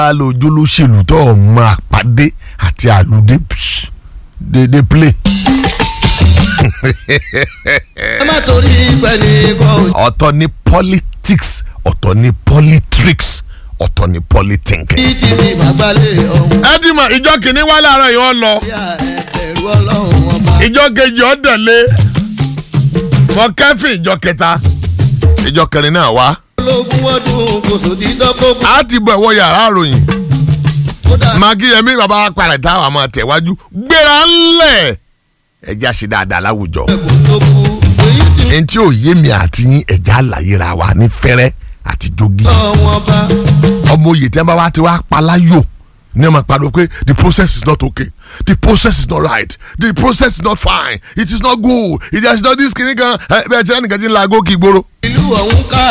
alójú olóṣèlú tó ọmọ àpàdé àti àlùdé dédé play. ẹ má torí ìpẹ́ ní kọ́ ò ọ̀tọ̀ ni politics ọ̀tọ̀ ni politics ọ̀tọ̀ ni politics. sí ti di bàgbálẹ̀ ọ̀hún. ẹ ti mọ ìjọ kìíní wá láàárọ̀ yìí wọ́n lọ bí a ẹ̀rù ọlọ́run ọba. ìjọ kejì ọ̀dẹ̀lé mọ kẹfìn ìjọ kẹta ìjọ kẹrin náà wá ológun ọdún kò sò ti dọ́kọ̀ á ti bọ̀ ẹ̀wọ̀ yàrá àròyìn kódà magiyemi bàbá wa padà táwọn àmọ́ tẹ̀wájú gbéra ńlẹ̀ ẹ̀jẹ̀ àṣẹ dáadáa láwùjọ ẹ̀kọ́ tó kú èyí tí ẹni tí ò yé mi àti yín ẹ̀jẹ̀ àlàyé ra wa ní fẹ́rẹ́ àti jogi ọ̀wọ́n bá ọmọ òye tí wọn bá wá ti wá paláyò ní ọmọ pariwo pé the process is not okay the process is not right the process is not fine it is not good it is not this kìnnì kan ẹ bẹ́ẹ̀ tí ẹnìkan ti ń la agókì gbòòrò. ìlú ọ̀hún ká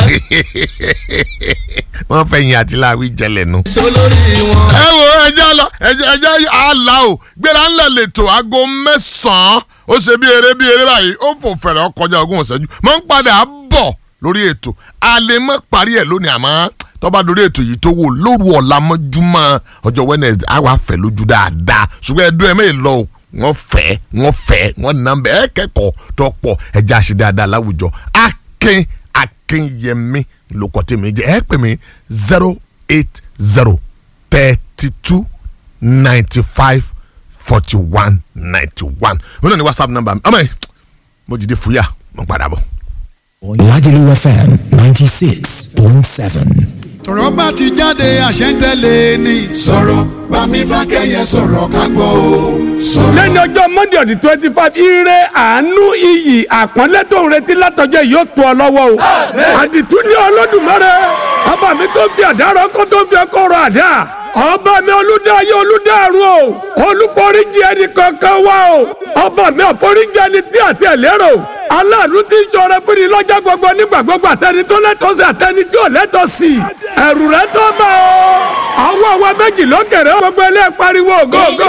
wọ́n fẹ́ yin àti láàwí jẹlẹ̀ nu. sólórí wọn. ẹ wo ẹjẹ lọ ẹjẹ ẹjẹ àlà o gbéra ńlẹ̀ lẹ́tọ̀ aago mẹ́sàn-án ó ṣe bí eré bí eré báyìí ó fò fẹ̀rẹ̀ ọkọjá ogún ọ̀sẹ́jú mọ̀ ń padà bọ̀ lórí ètò a lè mọ̀ parí ẹ̀ lónìí àmọ́ tọ́ba lórí ètò yìí tó wò lóru ọ̀la mọ́júmọ́ ọjọ́ Wednesday á wà fẹ́ lójú dáadáa ṣùgbọ́n ẹ̀dùn ẹ̀ mẹ́rin lọ o wọ́n fẹ́ wọ́n fẹ́ wọ́n nà bẹ́ ẹ̀ kẹ́kọ̀ọ́ tó pọ̀ ẹ̀jẹ̀ àṣẹ dáadáa láwùjọ akin akinyẹmí lókọ̀ tèmi jẹ́ ẹ̀ pè mí zero eight zero thirty two ninety five forty one ninety one wọn náà ní whatsapp number mi ọmọ yìí mo jìde fúyà mo padà bọ̀. Lagelu FM 96.7. tọ̀rọ̀ bá ti jáde àṣẹ ń tẹ̀lé ni. sọ̀rọ̀ bámi fákẹ́yẹ sọ̀rọ̀ ká gbọ́ o sọ̀rọ̀. lẹ́ni ọjọ́ monday ọ̀dì twenty five ire àánú iyì àpọ́nlé tó ń retí látọjọ́ yìí yóò tó ọ lọ́wọ́ o. àdìtú ní olódùmarè ọba mi tó fi àdárọ̀ kó tó fi ọkọ̀ rọ̀ àdá ọba mi olùdáyé olùdárun o olùforíjì ẹni kankan wá o ọba mi ọ̀foríjì ẹni tí àti ẹ̀ lérò aláàánú tí ń ṣọrẹ fún ni lọ́jọ́ gbogbo nígbà gbogbo àtẹni tó lẹ́tọ̀ọ́ sí àtẹni tí ò lẹ́tọ̀ọ́ sí ẹ̀rù rẹ tó bá o àwọn àwọn méjì lókèrè gbogbo ilé pariwo go go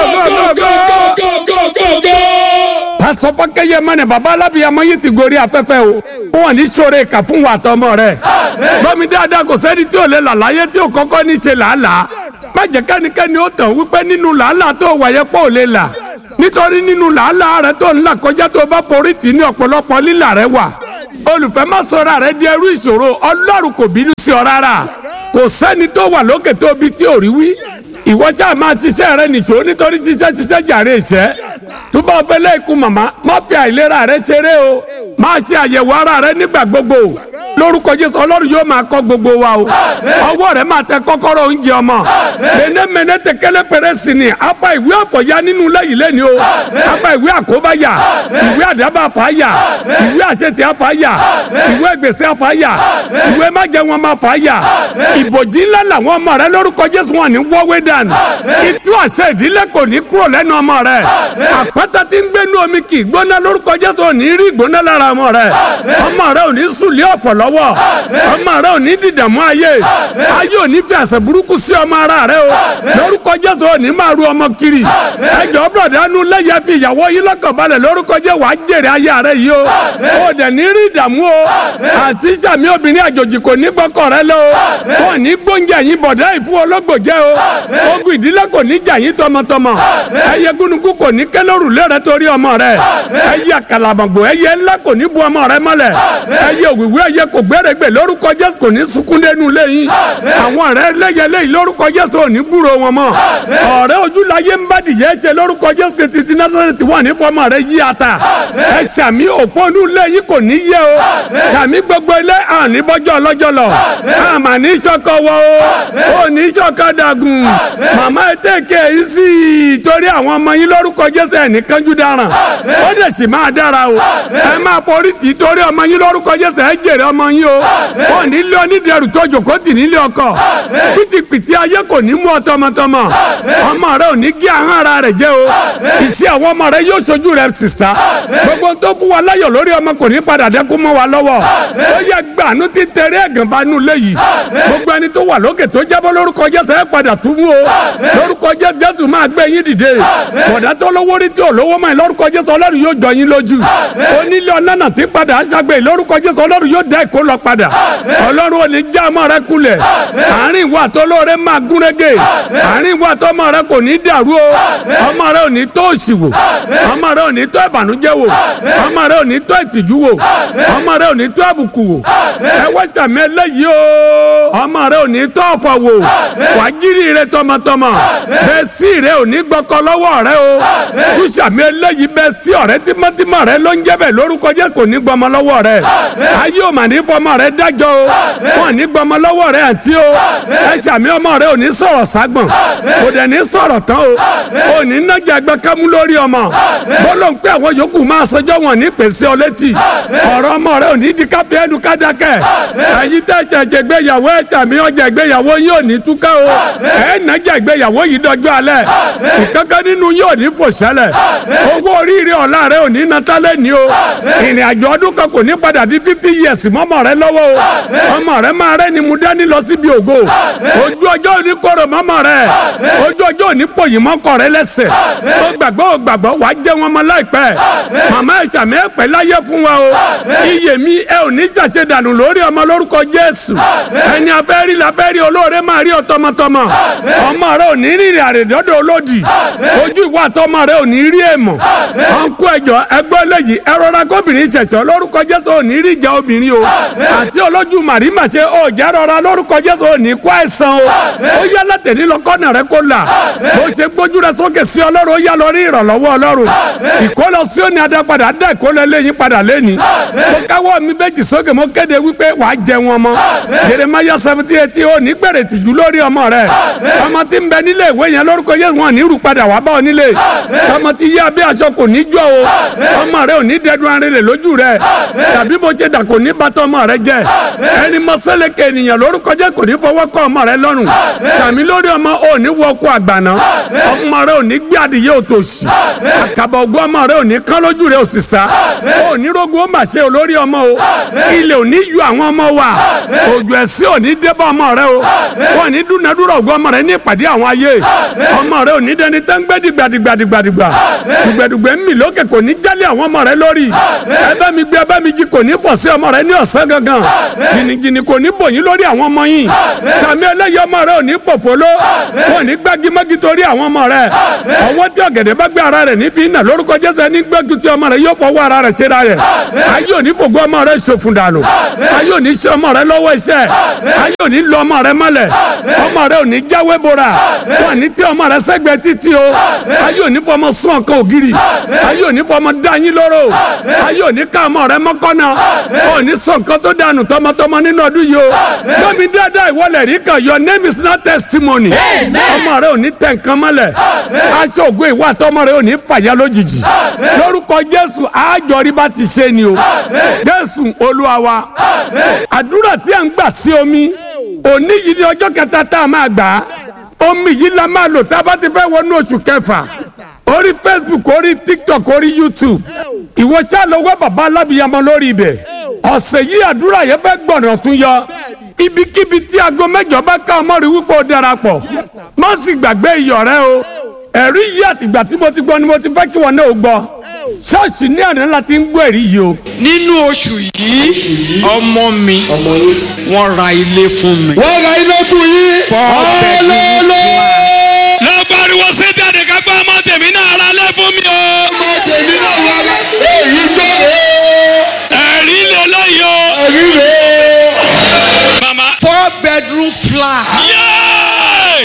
go go go pásọ fọkẹyẹ mọnẹ baba alábìyamọ yìí ti gorí afẹ́fẹ́ o wọn ní sọ̀rọ̀ ìkà fún wa tọmọ rẹ gbọmi dáadáa kò sẹ́ni tí ò lè là láyé tí ò kọ́kọ́ ní ṣe làálàá má jẹ́ kẹ́nikẹ́ni ó tàn wípé nínú làálàá tó wáyé pọ̀ ò lè là nítorí nínú làálàá rẹ tó ń là kọjá tó bá forí tì ní ọ̀pọ̀lọpọ̀ lílà rẹ wà olùfẹ́ má sọ̀rọ̀ rẹ di ẹrú ìṣòro ọlọ́run kò bínú sí ọ rárá kò sẹ́ni tó wà lókè tó bi tí ò rí wí ìwọ ṣáà máa ṣiṣẹ́ rẹ nìṣó nítorí ṣiṣẹ́ ṣiṣẹ́ jàre ìṣẹ́ tó bá fẹ́ lẹ́ẹ̀kú màmá má fi àìlera rẹ ṣeré o máa ṣe àyẹ̀wò ara rẹ nígbà gbogbo lórúkọ jésù ọlọ́run yóò máa kọ́ gbogbo wa o ọwọ́ rẹ máa tẹ kọ́kọ́rọ́ oúnjẹ ọmọ mẹ́nẹ́mẹ́nẹ́ tẹ kẹ́lẹ́ pẹ̀rẹ́ sí ni afa ìwé àfọ̀yá nínú lẹ́yìn lẹ́ni o afa ìwé àkóbáyà ìwé àdábà fàáyà ìwé àṣetì àfàáyà ìwé gbèsè àfàáyà ìwé májẹ̀wọ̀n máa fàáyà ìbòjì ńlá làwọn ọmọ rẹ lórúkọ jésù wọn ní wọ́wé dànù ìtú àṣẹ ìdílé kò ní kúrò lẹ́nu ọmọ rẹ àpáta tí ń gbénu omi kì í gbóná lórúkọ jésù ò ní rí ìgbóná lára ọmọ rẹ ọmọ rẹ ò ní sùlẹ̀ ọ̀fọ̀ lọ́wọ́ ọmọ rẹ ò ní dìdàmú ayé ayé ò ní fi àṣẹ burúkú sí ọmọ ara rẹ o lórúkọ jésù ò ní máa ru ọmọ kiri ẹjọ bọ̀dánù lẹ́yẹ fi ìyàwó yín lọ́kàn balẹ̀ lórúkọ jẹ́ wàá jèrè ayé rẹ yìí o ò dẹ̀ ní rí ìdààmú o àti sàmì obìnrin àjòjì kò ní gbọ́kọ̀ rẹ lọ o ò ní gbóúnjẹ yín bọ̀dá ìfún ológbò jẹ́ o ogun ìdílé kò ní jà yín tọmọtọmọ ẹyẹ gúnugún kò ní kẹlẹ́rù lẹ́rẹ̀ torí ọmọ rẹ ẹyẹ kàlàmọ̀gbò ẹyẹ ńlá kò ní bu ọmọ rẹ mọ́lẹ̀ ẹyẹ òwìwí ẹyẹ kò gbẹ́rẹ́gbẹ́ lórúkọ jésù kò ní sunkún dẹnu lẹ́yìn àwọn ọ̀rẹ́ lẹ́yẹ lẹ́yìn lórúkọ jésù ò ní gbúrò wọn mọ́ ọ̀rẹ́ ojúláyé ń bá dìyẹ ṣe lórúkọ jésù kò títí násàrẹ́tì wà ní fọmọ rẹ yí ata ẹ sàmì òpónú lẹ́yìn kò ní yẹ o sàmì gbogbo ilé àní bọ́jọ́ ọlọ́jọ́ lọ àmà ní sọ́kọ wọ o ò ní sọ́kọ dàgùn màmá ẹ tẹ̀kẹ́ yìí sí i torí àwọn ọmọ yín lórúkọ jésù ẹ̀ ní kánjú dáràn ó dẹ̀ sì máa dára o ẹ máa forí tì í torí ọmọ yín lórúkọ jésù ẹ jèrè ọmọ yín o ò ní lé onídẹrù tó jòkó tì nílé ọkọ pìtìpìtì ayé kò ní mú ọ tọmọtọmọ ọmọ rẹ ò ní gé ahọ́n ara rẹ jẹ́ o iṣẹ́ àwọn ọmọ rẹ yóò ṣojú rẹ sísá gbogbo tó fún wa láyọ̀ lórí ọmọ kò ní padà dẹ́kun mọ́ wa lọ́wọ́ ó yẹ gbàánú ti tẹ̀rẹ́ ẹ̀gàn bá nù léyìí gbogbo ẹni tó wà lókè tó jábọ́ lórúkọ jésù ẹ padà tún mú o lórúkọ jésù jésù máa gbé yín dìde bọ̀dá tó lówó rí tí ò lówó mọ́ ẹ lórúkọ jésù ọlọ́run yóò jọ yín lójú onílé ọ̀nà tí padà aṣàgbé lórúkọ jésù ọlọ́run yóò dẹ́ kó lọ padà ọlọ́run ò ní já ọmọ rẹ kulẹ̀ àárín ìwà àtọ́lóore máa gúnrégé àárín ìwà àtọ́mọ rẹ kò ní dàrú o ọmọ rẹ ò ní tó òṣì wò ọmọ rẹ ò ní tó ìbànújẹ́ wò ọmọ rẹ ò ní tó ìtìjú wò ọmọ rẹ ò ní tó àbùkù wò ẹ wá sàmì eléyìí o ọmọ rẹ ò ní tó ọ̀fọ̀ wò wà á jírí rẹ tọmọtọmọ bẹ́ẹ̀ sí rẹ ò ní gbọ́kọ lọ́wọ́ rẹ o tú sàmì eléyìí bẹ́ẹ̀ sí ọ̀rẹ́ tímọ́tímọ́ rẹ ló ń jẹ́ bẹ́ẹ̀ lórúkọ jẹ́ kò ní gbọmọ lọ́wọ́ rẹ ayé ò mà ní fọmọ rẹ dájọ́ o wọn ní gbọmọ lọ́wọ́ rẹ àǹtí o ẹ sàmì ọmọ rẹ ò ní sọ̀rọ̀ ságbọ̀n kò dẹ̀ ní sọ̀rọ̀ tán o ò ní nájà ẹgbẹ́ kámú lórí ọmọ bọ́lọ̀ ń pẹ́ àwọn yòókù máa sọjọ́ wọn ní pèsè ọ létí ọ̀rọ̀ ọmọ rẹ ò ní di káfíń ẹnu kádàkẹ́ ẹ̀yin tẹ́ ṣẹ̀ṣẹ̀ gbéyàwó ẹ̀ sàmì ọjà ìgbéyàwó yín ò ní túká o ẹ̀ nájà ìgbéyàwó yìí dọjọ́ alẹ́ ìkankan nínú yín ò ní fò sẹ́lẹ̀ owó oríire ọ̀la rẹ ò ní natálẹ̀ ní o ìrìn àjò ọdún kan kò ní padà di fifty years mọ́mọ́ rẹ lọ́wọ́ o ọmọ rẹ máa rẹ ni mo dání lọ síbi ògo ojú ọjọ́ òní kóró mọ́mọ́ rẹ ojú ọjọ́ òní pòyìn mọ́kọ rẹ lẹ́sẹ̀ ó gbàgbọ́ ó gbàgbọ́ wàá jẹ́ wọn mọ́ láìpẹ́ màmá ìsàmì ẹ̀pẹ́ láyé fún wa o iyè mi ẹ ò ní ṣàṣe dànù lórí ọmọ lórúkọ Jésù ẹni afẹ́rí la fẹ́ rí olóore máa rí ọ tọmọtọmọ ọmọ rẹ ò ní rìnrìn àrèdọ́dọ̀ olódì ojú ìwà àtọmọ rẹ ò ní rí èèmọ̀ ọ̀nkú ẹjọ́ ẹgbẹ́ eléyìí ẹ rọra kóbìnrin ṣẹ̀ṣọ́ lórúkọ Jésù ò ní rí ìjà obìnrin o àti olójú màrímà ṣe ó jẹ́ rọra lórúkọ Jésù ò ní kó àìsàn o ó yá látẹ̀lí lọ kọ́nà rẹ kó là bó ṣe gbójú rẹ sókè sí Ọlọ́run ó yá lọ rí ìrànlọ́wọ́ Ọlọ́run ìkólọ sí òní adápadà dá ìkólọ eléyìí padà lẹ́ni mo káwọ́ mi méjì sókè mo kéde wípé wàá jẹ wọn mọ́ Jeremiah seventy eight ó ní gbèrè tìjú lórí ọmọ rẹ ọmọ tí ń bẹ nílé ìwé yẹn lórúkọ Jésù wọn ní rú padà wá bá ọ nílé ọmọ tí yá bí aṣọ kò ní jọ o ọmọ rẹ ò ní dẹdun arìnrìn lójú rẹ tàbí bó ṣe dà kò ní bàtọ ọmọ rẹ jẹ ẹni mọ́sálẹ́kẹ̀ ènìyàn lórúkọ Jésù kò ní fọwọ́ kọ ọmọ rẹ lọ́rùn tàmí lórí ọmọ ò ní wọ ọkọ àgbàná ọmọ rẹ ò ní gbé adìyẹ òtòṣì àkàbọ̀ ògùn ọmọ rẹ ò ní kán lójú rẹ ò sì sá ò ní rogun ó mà ṣe olórí ọmọ o ilé ò ní yọ àwọn ọmọ wa òjò ẹ̀sìn ò ní débọ̀ ọmọ rẹ o wọn ní dúnadúrà ògùn ọmọ rẹ ní ìpàdé àwọn ayé ọmọ rẹ ò ní dẹni tán gbé dìgbàdìgbàdìgbà dùgbẹ̀dùgbẹ̀ ń mì lókè kò ní jálẹ̀ àwọn ọmọ rẹ lórí ẹ bá mi gbé ẹ bá mi jí kò ní fọ̀ sí ọmọ rẹ ní ọ̀sán gangan jìnnìjìnnì kò ní bòyín lórí àwọn ọmọ yìí sàmì ẹlẹ́yìí ọmọ rẹ ò ní pòfolo wọn ní gbágímọ́gí torí àwọn ọmọ rẹ ọwọ́ tí ọ̀gẹ̀dẹ̀ bá gbé ara rẹ̀ ní fi nà lórúkọ Jésù ní gbẹ́gun tí ọmọ rẹ yóò fọwọ́ ara rẹ̀ ṣera rẹ̀ ayé òní fògo ọmọ rẹ ṣòfun dànù ayé òní ṣe ọmọ rẹ lọ́wọ́ iṣẹ́ ayé òní lọ ọmọ rẹ mọ́lẹ̀ ọmọ rẹ òní jáwé bora wọn ní tí ọmọ rẹ sẹ́gbẹ̀ẹ́ títí o ayé òní fọmọ sún ọkọ ògiri ayé òní fọmọ dáyín lóró ayé òní ká ọmọ rẹ mọ́kànnà òní sọ nǹkan tó dànù tọmọtọmọ nínú ọdún yìí o lómi dáadáa ìwọlẹ̀ rí kan your name is not testimony ọmọ rẹ òní tẹ̀ nǹkan mọ́lẹ̀ aṣọ ògo ìwà àtọmọ rẹ òní fàyà lójijì lórúkọ Jésù àjọrí bá ti ṣe ni o Jésù Olúwa wa àdúrà tí a ń gbà sí omi òní yìí ni ọjọ́ kẹta tá a máa gbà á omi yìí la máa lò tá a bá ti fẹ́ wọnú oṣù kẹfà orí Facebook orí TikTok orí YouTube ìwọ ṣáà lọ wá bàbá alábìyamọ lórí ibẹ̀ ọ̀sẹ̀ yìí àdúrà yẹn fẹ́ gbọ̀nà tún yọ ibikíbi tí aago mẹ́jọ bá ká ọmọ rí wípé ó darapọ̀ má sì gbàgbé iyọ̀ rẹ o ẹ̀rí yìí àtìgbà tí mo ti gbọ́ ni mo ti fẹ́ kí wọn náà ó gbọ́ ṣọ́ọ̀ṣì ní àná la ti ń gbọ́ ẹ̀rí yìí o. nínú oṣù yìí ọmọ mi wọ́n ra ilé fún mi. wọ́n ra ilé fún yín. Hallelujah. lọ pariwo sétí àdìgá gbọ́ ọmọ tèmi náà ra lẹ́ fún mi o. ọmọ tèmi náà wà lá èyí tó ẹ̀rí lè lóye o. ẹ̀rí rẹ̀ màmá. four bedroom flat. yéé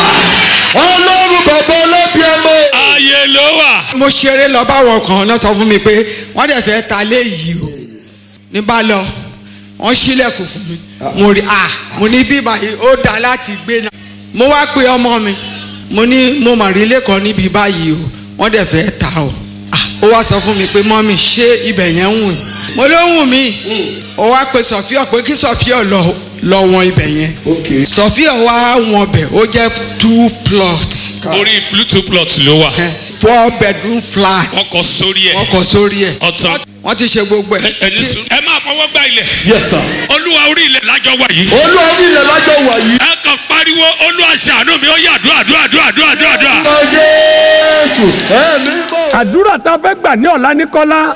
ọlọ́run bàbá ọlọ́bí ọmọ. ààyè ló wà. mo ṣeré lọ báwọn kan náà sọ fún mi pé wọ́n dẹ̀ fẹ́ ta lé yìí o ní bá lọ wọ́n ṣílẹ̀kùn fún mi mo rí a mo ní bí báyìí ó dáa láti gbé náà mo wá pe ọmọ mi mo ní mo mà rí ilé kan níbi báyìí o wọ́n dẹ̀ fẹ́ ta o Ah, ó wá sọ fún mi pé mọ́mì ṣé ibẹ̀ yẹn ń wù mí mo ló wù mí ó wá pe sọfíọ pé kí sọfíọ lọ lọ wọn ibẹ̀ yẹn sọfíọ wá wọn bẹ̀ ó jẹ́ two plots orí bluetooth plot ló wà. four bedroom flat wọ́n kọ sórí ẹ̀. wọ́n kọ sórí ẹ̀ ọ̀tàn. wọ́n ti ṣe gbogbo ẹ̀. ẹni sùn. ẹ máa fọwọ́ gba ilẹ̀. yes sir. olúwa orí ilẹ̀ lájọ wà yìí. olórí ilẹ̀ lájọ wà yìí. ẹ kàn pariwo olúwa ṣàánú mi ó yà dúà dúà dúà dúà dúà dúà. ọmọ jésù ẹ̀mí bọ̀. àdúrà tá a fẹ́ gbà ní ọ̀la ní kọ́lá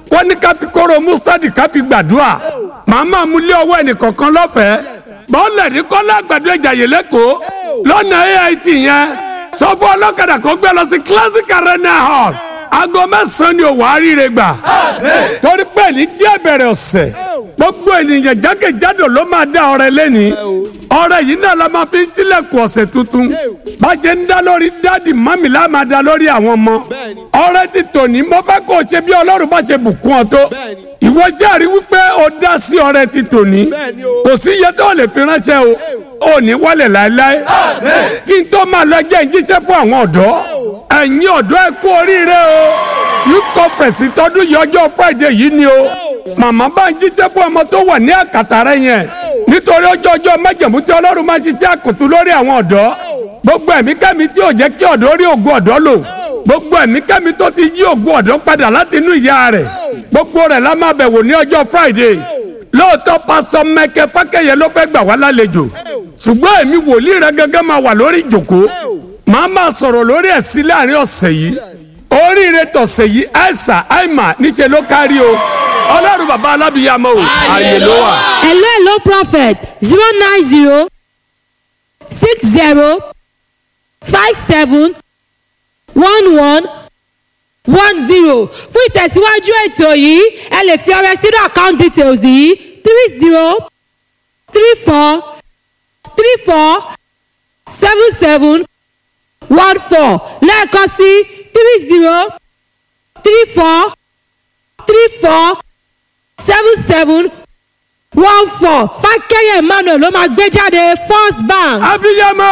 wọ́n ní ká fi kóró mustadi ká fi gbàdúrà màá máa mú lé ọwọ́ ẹnìkọ̀ọ̀kan lọ́fẹ̀ẹ́ bọ́ọ̀lẹ̀ ní kọ́lá àgbàdo ìjàyè lẹ́kọ̀ọ́ lọ́nà ait yẹn sọ fún ọlọ́kadà kó gbé lọ sí classic arena hall aago mẹ́sàn-án ni òwò àríire gbà torí pé ní díẹ̀ bẹ̀rẹ̀ ọ̀sẹ̀ gbogbo ènìyàn jákèjádò ló máa dá ọrẹ lẹ́ni ọrẹ yìí náà la máa fi ń tilẹ̀kùn ọ̀sẹ̀ tuntun bàjẹ́ ń dá lórí dáàdì mọ́mì la máa dá lórí àwọn ọmọ ọrẹ ti tòní mo fẹ́ kó o ṣe bí ọlọ́run bá ṣe bùkún ọ tó ìwọ jẹ́rìí wípé o dá sí ọrẹ ti tòní kò sí iye tó lè fi ránṣẹ́ o ò ní wálẹ̀ láéláé kí n tó máa lọ jẹ́ ìjíṣẹ́ fún àwọn ọ̀dọ́ ẹ̀yin ọ̀dọ́ ẹ kú oríire o youth conference tọdún yìí ọjọ́ friday yìí ni o màmá bá ń jíjẹ́ fún ọmọ tó wà ní àkàtà rẹ yẹn nítorí ọjọ́ ọjọ́ májẹ̀mú tí ọlọ́run máa ṣiṣẹ́ àkùtù lórí àwọn ọ̀dọ́ gbogbo ẹ̀mí kẹ́mi tí ò jẹ́ kí ọ̀dọ́ rí ògùn ọ̀dọ́ lò gbogbo ẹ̀mí kẹ́mi tó ti yí ògùn ọ̀dọ́ padà láti inú ìyá rẹ̀ gbogbo rẹ̀ la máa bẹ̀wò ní ọjọ́ friday lóòótọ́ pásọ mẹ́kẹ́ fákẹ́yẹ ló fẹ́ gbà wá lálejò ṣùgbọ́n èmi wòlíì rẹ gẹ́gẹ́ máa wà lórí ìjòkó màá máa sọ̀rọ̀ lórí ẹ̀sìn láàrin ọ̀sẹ̀ yìí oríire tọ̀sẹ̀ yìí àìsà àìmà níṣẹ́ ló kárí o ọlọ́run bàbá alábìyàmọ o ààyè ló wà. hello hello prophet zero nine zero six zero five seven one one one zero fún ìtẹ̀síwájú ètò yìí ẹ lè fi ọrẹ sínú account details yìí three zero three four three four seven seven one four lẹ́ẹ̀kan sí three zero three four three four seven seven one four fákẹ́yẹ̀ emmanuel ló máa gbé jáde first bank. abiyamọ.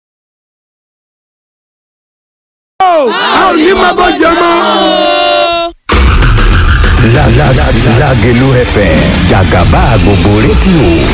a ò ní máa bọ́ jẹ mọ́. La la la Lagelu FM Jagaba gbogbo rédíò